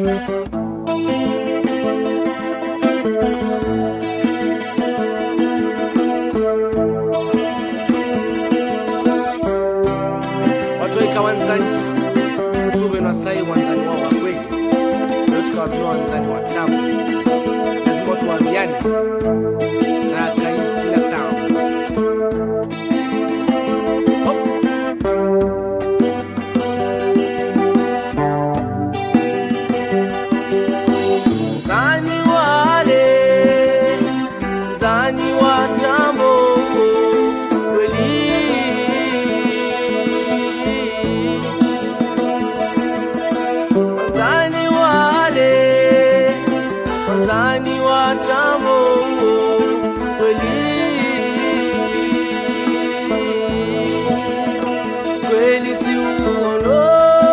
watoika wanzani tuve nasai wanzani wao wa kweli leo tukawatoa wanzani wa tamu lazima tuambiane na kaisi na tamu Mzani wale, mzani wa tambo kweli. Mzani wale, mzani wa tambo kweli. Kweli si uono,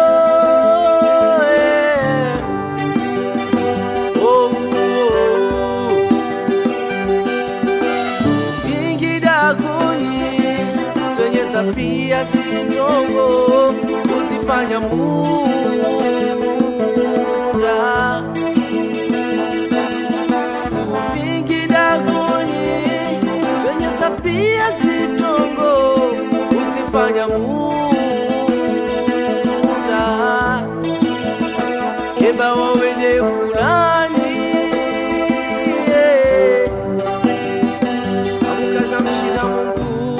eh. Oh, oh, vingi daguni zenye sapia sindogo kuzifanya muda vingi daguni zenye sapia sindogo kuzifanya muda keba wawende fulani yeah. Amkaza mshina Mungu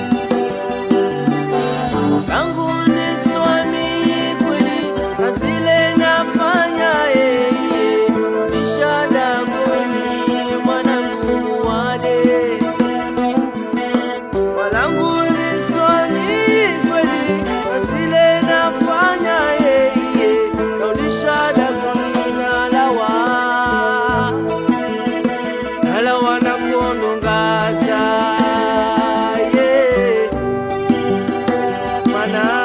tangu ni swami kweli na zile nafanya yeye nishada kuni mwanangu wade mwanangu ni swami kweli na zile nafanya yeye naulishada kuni nalawa nalawa na kuondongaza yeah. mana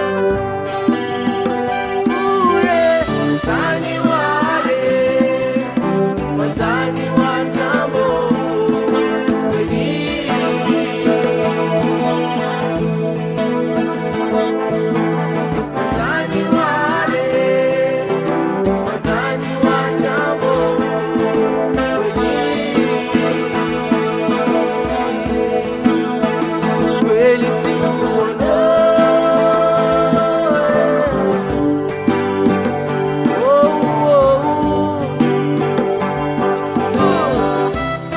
ule mtani wale watani wa jambo kweli watani wale watani wa jambo kweli si uono oh, oh, oh.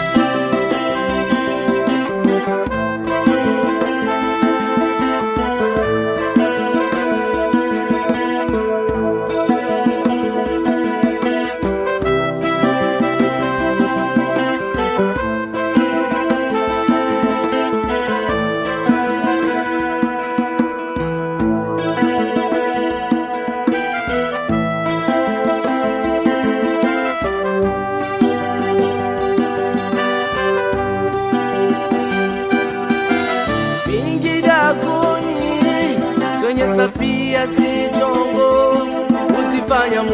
vingi daguni zenye sapia sitongo kuzifanya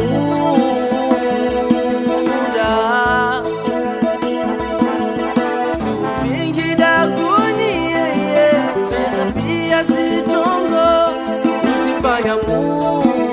muda tu vingi daguni yeye zenye sapia sitongo kuzifanya muda